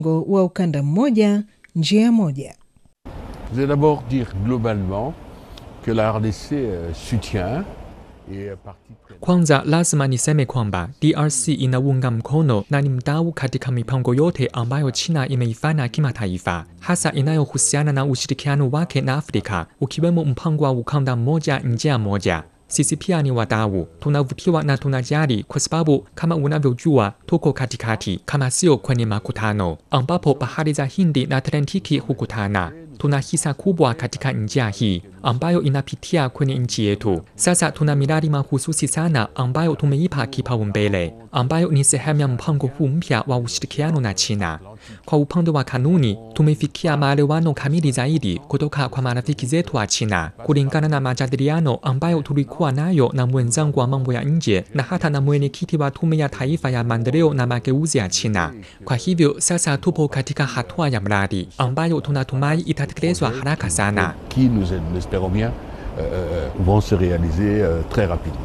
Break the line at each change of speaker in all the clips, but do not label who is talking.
wa ukanda mmoja njia moja.
Je vais d'abord dire globalement que la RDC euh, soutient et est partie prenante.
Kwanza lazima niseme kwamba DRC inaunga mkono na ni mdau katika mipango yote ambayo China imeifanya kimataifa, hasa inayohusiana na ushirikiano wake na Afrika, ukiwemo mpango wa ukanda mmoja njia moja. Sisi pia ni wadau, tunavutiwa na tunajali kwa sababu kama unavyojua, tuko katikati, kama sio kwenye makutano ambapo bahari za Hindi na Atlantiki hukutana. Tuna hisa kubwa katika njia hii ambayo inapitia kwenye nchi yetu. Sasa tuna miradi mahususi sana ambayo tumeipa kipaumbele, ambayo ni sehemu ya mpango huu mpya wa ushirikiano na China. Kwa upande wa kanuni, tumefikia maelewano kamili zaidi kutoka kwa marafiki zetu wa China, kulingana na majadiliano ambayo tulikuwa nayo na mwenzangu wa mambo ya nje na hata na mwenyekiti wa Tume ya Taifa ya Maendeleo na Mageuzi ya China. Kwa hivyo sasa tupo katika hatua ya mradi ambayo tunatumai itatekelezwa haraka sana.
qui, nous, nous espérons bien, euh, vont se réaliser euh, très rapidement.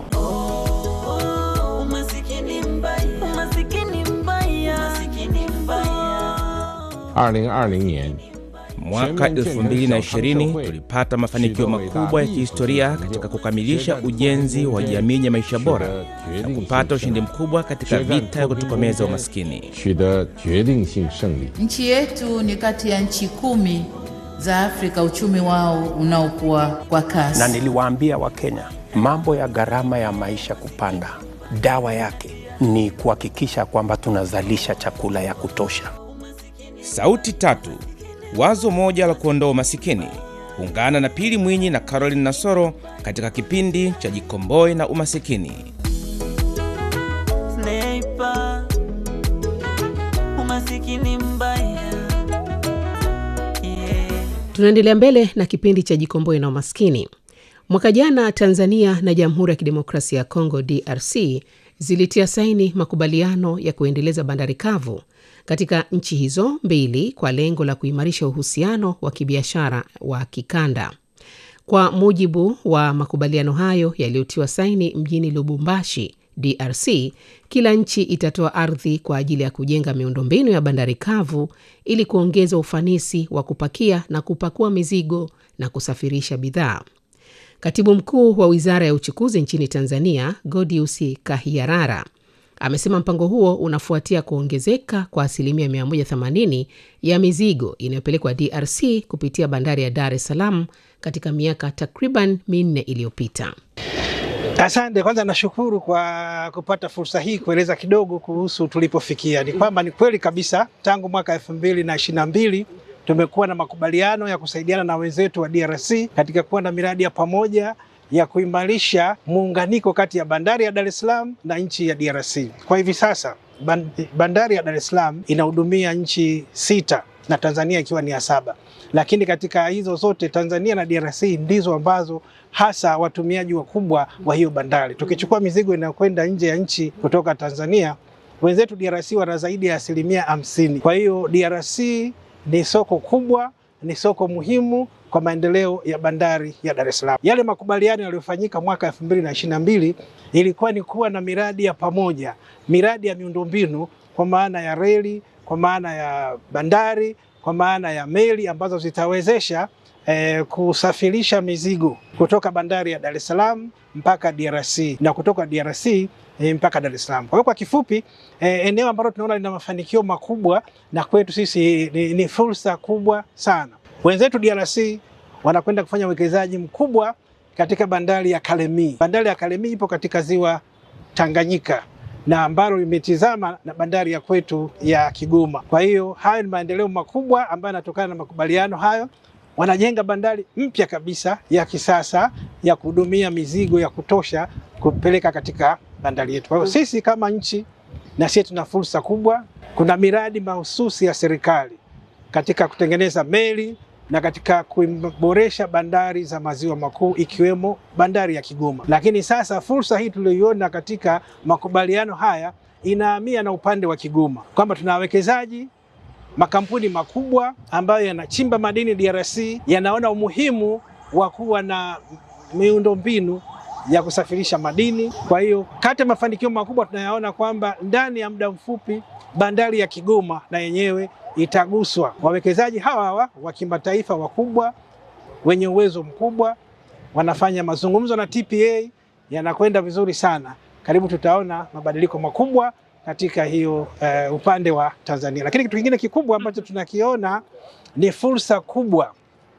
Umasikini mbaya, umasikini mbaya, umasikini mbaya.
二零二零年，
Mwaka 2020 tulipata mafanikio makubwa ya kihistoria katika kukamilisha ujenzi wa jamii yenye maisha bora na kupata ushindi mkubwa katika vita ya kutokomeza umaskini.
取得决定性胜利。
Nchi yetu ni kati ya nchi kumi za Afrika uchumi wao unaokuwa kwa kasi.
na niliwaambia Wakenya mambo ya gharama ya maisha kupanda, dawa yake ni kuhakikisha kwamba tunazalisha chakula ya kutosha.
Sauti tatu, wazo moja la kuondoa umasikini. Ungana na Pili Mwinyi na Caroline Nasoro katika kipindi cha Jikomboe na Umasikini.
Sniper, umasikini mbaya. Yeah.
Tunaendelea mbele na kipindi cha Jikomboe na Umaskini. Mwaka jana Tanzania na Jamhuri ya Kidemokrasia ya Kongo DRC zilitia saini makubaliano ya kuendeleza bandari kavu katika nchi hizo mbili kwa lengo la kuimarisha uhusiano wa kibiashara wa kikanda. Kwa mujibu wa makubaliano hayo yaliyotiwa saini mjini Lubumbashi, DRC, kila nchi itatoa ardhi kwa ajili ya kujenga miundombinu ya bandari kavu ili kuongeza ufanisi wa kupakia na kupakua mizigo na kusafirisha bidhaa. Katibu mkuu wa wizara ya uchukuzi nchini Tanzania, Godius Kahiarara, amesema mpango huo unafuatia kuongezeka kwa asilimia 180 ya mizigo inayopelekwa DRC kupitia bandari ya Dar es Salaam katika miaka takriban minne iliyopita.
Asante. Kwanza nashukuru kwa kupata fursa hii kueleza kidogo kuhusu tulipofikia. Ni kwamba ni kweli kabisa tangu mwaka elfu mbili na ishirini na mbili tumekuwa na makubaliano ya kusaidiana na wenzetu wa DRC katika kuwa na miradi ya pamoja ya kuimarisha muunganiko kati ya bandari ya Dar es Salaam na nchi ya DRC. Kwa hivi sasa ban- bandari ya Dar es Salaam inahudumia nchi sita na Tanzania ikiwa ni ya saba, lakini katika hizo zote Tanzania na DRC ndizo ambazo hasa watumiaji wakubwa wa hiyo bandari. Tukichukua mizigo inayokwenda nje ya nchi kutoka Tanzania, wenzetu DRC wana zaidi ya asilimia hamsini. Kwa hiyo DRC ni soko kubwa, ni soko muhimu kwa maendeleo ya bandari ya Dar es Salaam. Yale makubaliano yaliyofanyika mwaka 2022 ilikuwa ni kuwa na miradi ya pamoja, miradi ya miundombinu kwa maana ya reli, kwa maana ya bandari, kwa maana ya meli ambazo zitawezesha eh, kusafirisha mizigo kutoka bandari ya Dar es Salaam mpaka DRC na kutoka DRC eh, mpaka Dar es Salaam. Kwa hiyo kwa kifupi eh, eneo ambalo tunaona lina mafanikio makubwa na kwetu sisi ni, ni fursa kubwa sana. Wenzetu DRC wanakwenda kufanya uwekezaji mkubwa katika bandari ya Kalemi. Bandari ya Kalemi ipo katika ziwa Tanganyika na ambalo limetizama na bandari ya kwetu ya Kigoma. Kwa hiyo hayo ni maendeleo makubwa ambayo yanatokana na makubaliano hayo. Wanajenga bandari mpya kabisa ya kisasa ya kuhudumia mizigo ya kutosha kupeleka katika bandari yetu. Kwa hiyo sisi kama nchi na sisi tuna fursa kubwa. Kuna miradi mahususi ya serikali katika kutengeneza meli na katika kuboresha bandari za maziwa makuu ikiwemo bandari ya Kigoma. Lakini sasa fursa hii tuliyoiona katika makubaliano haya inahamia na upande wa Kigoma, kwamba tuna wawekezaji makampuni makubwa ambayo yanachimba madini DRC, yanaona umuhimu wa kuwa na miundombinu ya kusafirisha madini. Kwa hiyo kati ya mafanikio makubwa tunayaona kwamba ndani ya muda mfupi bandari ya Kigoma na yenyewe itaguswa. Wawekezaji hawa hawa wa kimataifa wakubwa wenye uwezo mkubwa wanafanya mazungumzo na TPA, yanakwenda vizuri sana. Karibu tutaona mabadiliko makubwa katika hiyo uh, upande wa Tanzania. Lakini kitu kingine kikubwa ambacho tunakiona ni fursa kubwa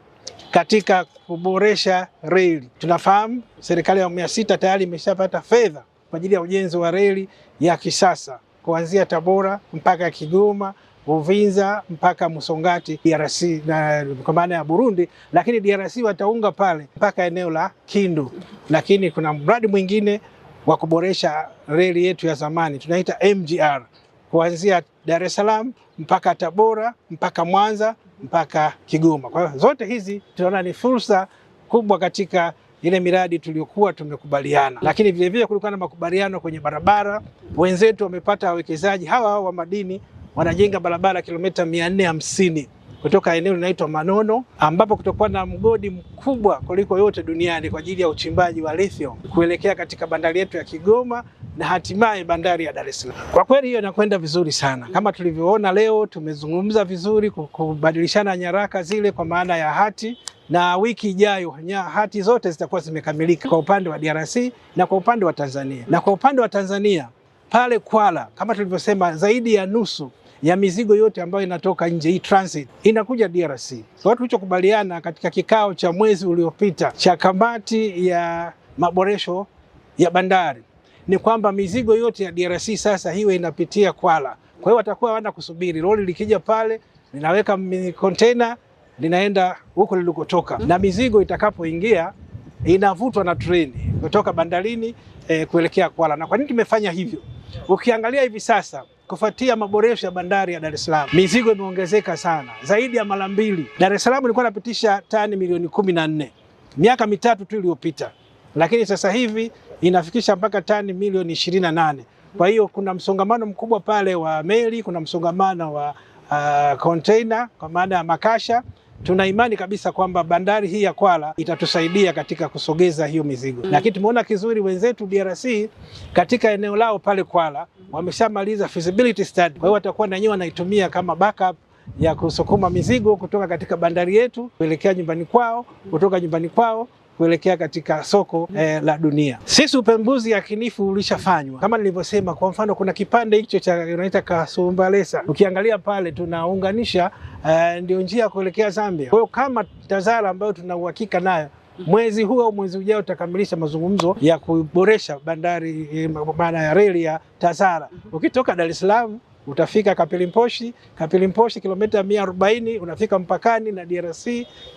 katika kuboresha reli. Tunafahamu serikali ya awamu ya sita tayari imeshapata fedha kwa ajili ya ujenzi wa reli ya kisasa kuanzia Tabora mpaka Kigoma, Uvinza mpaka Musongati DRC na kwa maana ya Burundi, lakini DRC wataunga pale mpaka eneo la Kindu. Lakini kuna mradi mwingine wa kuboresha reli yetu ya zamani tunaita MGR kuanzia Dar es Salaam mpaka Tabora mpaka Mwanza mpaka Kigoma. Kwa hiyo zote hizi tunaona ni fursa kubwa katika ile miradi tuliyokuwa tumekubaliana, lakini vilevile kulikuwa na makubaliano kwenye barabara. Wenzetu wamepata wawekezaji hawa hawa wa madini wanajenga barabara kilomita mia nne hamsini kutoka eneo linaloitwa Manono ambapo kutakuwa na mgodi mkubwa kuliko yote duniani kwa ajili ya uchimbaji wa lithium kuelekea katika bandari yetu ya Kigoma na hatimaye bandari ya Dar es Salaam. Kwa kweli hiyo inakwenda vizuri sana, kama tulivyoona leo, tumezungumza vizuri kubadilishana nyaraka zile kwa maana ya hati na wiki ijayo hati zote zitakuwa zimekamilika kwa upande wa DRC na kwa upande wa Tanzania. Na kwa upande wa Tanzania pale Kwala, kama tulivyosema, zaidi ya nusu ya mizigo yote ambayo inatoka nje hii transit inakuja DRC. So tulichokubaliana katika kikao cha mwezi uliopita cha kamati ya maboresho ya bandari ni kwamba mizigo yote ya DRC sasa hiwe inapitia Kwala. Kwa hiyo watakuwa wana kusubiri lori likija pale linaweka container linaenda huko lilikotoka, na mizigo itakapoingia inavutwa na treni kutoka bandarini eh, kuelekea Kwala. Na kwa nini tumefanya hivyo? Ukiangalia hivi sasa kufuatia maboresho ya bandari ya Dar es Salaam mizigo imeongezeka sana zaidi ya mara mbili. Dar es Salaam ilikuwa inapitisha tani milioni kumi na nne miaka mitatu tu iliyopita, lakini sasa hivi inafikisha mpaka tani milioni ishirini na nane. Kwa hiyo kuna msongamano mkubwa pale wa meli, kuna msongamano wa uh, container kwa maana ya makasha. Tuna imani kabisa kwamba bandari hii ya Kwala itatusaidia katika kusogeza hiyo mizigo, lakini tumeona kizuri wenzetu DRC katika eneo lao pale Kwala wameshamaliza feasibility study. Kwa hiyo watakuwa na wenyewe wanaitumia kama backup ya kusukuma mizigo kutoka katika bandari yetu kuelekea nyumbani kwao, kutoka nyumbani kwao kuelekea katika soko eh, la dunia. Sisi upembuzi yakinifu ulishafanywa kama nilivyosema. Kwa mfano, kuna kipande hicho cha unaita Kasumbalesa, ukiangalia pale tunaunganisha eh, ndio njia ya kuelekea Zambia. Kwa hiyo kama TAZARA ambayo tuna uhakika nayo mwezi huu au mwezi ujao utakamilisha mazungumzo ya kuboresha bandari eh, maana ya reli ya TAZARA. Ukitoka Dar es Salaam utafika Kapilimposhi, Kapilimposhi kilomita mia arobaini unafika mpakani na DRC.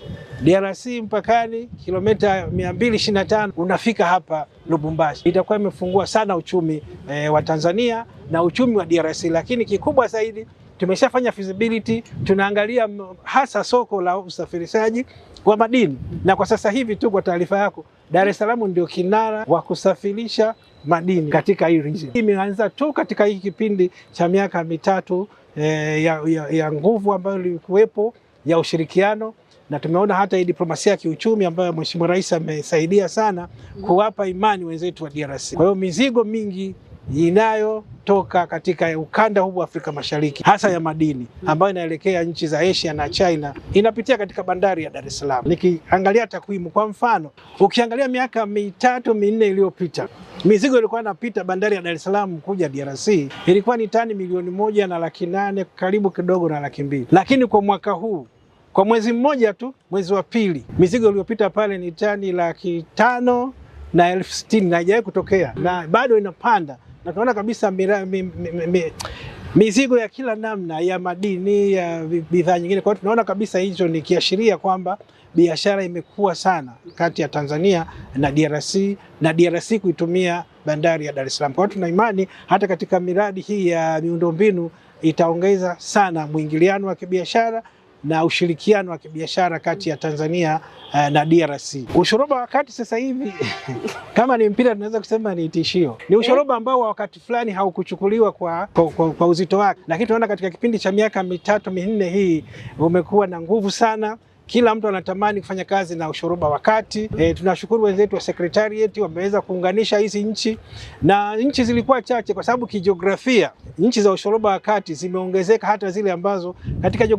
DRC mpakani kilomita mia mbili ishirini na tano unafika hapa Lubumbashi. Itakuwa imefungua sana uchumi eh, wa Tanzania na uchumi wa DRC, lakini kikubwa zaidi tumeshafanya feasibility, tunaangalia hasa soko la usafirishaji wa madini, na kwa sasa hivi tu, kwa taarifa yako, Dar es Salaam ndio kinara wa kusafirisha madini katika hii region. Imeanza tu katika hii kipindi cha miaka mitatu eh, ya, ya, ya nguvu ambayo ilikuwepo ya ushirikiano na tumeona hata hii diplomasia ya kiuchumi ambayo Mheshimiwa Rais amesaidia sana kuwapa imani wenzetu wa DRC. Kwa hiyo mizigo mingi inayotoka katika ukanda huu wa Afrika Mashariki hasa ya madini ambayo inaelekea nchi za Asia na China inapitia katika bandari ya Dar es Salaam. Nikiangalia takwimu, kwa mfano, ukiangalia miaka mitatu minne iliyopita mizigo ilikuwa inapita bandari ya Dar es Salaam kuja DRC ilikuwa ni tani milioni moja na laki nane karibu kidogo na laki mbili, lakini kwa mwaka huu kwa mwezi mmoja tu, mwezi wa pili, mizigo iliyopita pale ni tani laki tano na elfu sitini na haijawahi kutokea na bado inapanda, na tunaona kabisa mira, mi, mi, mi, mizigo ya kila namna ya madini ya bidhaa nyingine. Kwa hiyo tunaona kabisa hicho ni kiashiria kwamba biashara imekuwa sana kati ya Tanzania na DRC na DRC kuitumia bandari ya Dar es Salaam. Kwa hiyo tuna imani hata katika miradi hii ya miundombinu itaongeza sana mwingiliano wa kibiashara na ushirikiano wa kibiashara kati ya Tanzania uh, na DRC. Ushoroba wa kati sasa hivi kama ni mpira tunaweza kusema ni tishio. Ni ushoroba ambao wakati fulani haukuchukuliwa kwa, kwa, kwa, kwa uzito wake, lakini tunaona katika kipindi cha miaka mitatu minne hii umekuwa na nguvu sana kila mtu anatamani kufanya kazi na ushoroba wa kati. E, tunashukuru wenzetu wa secretariat wameweza kuunganisha hizi nchi, na nchi zilikuwa chache kwa sababu kijiografia nchi za ushoroba wa kati zimeongezeka hata zile ambazo katika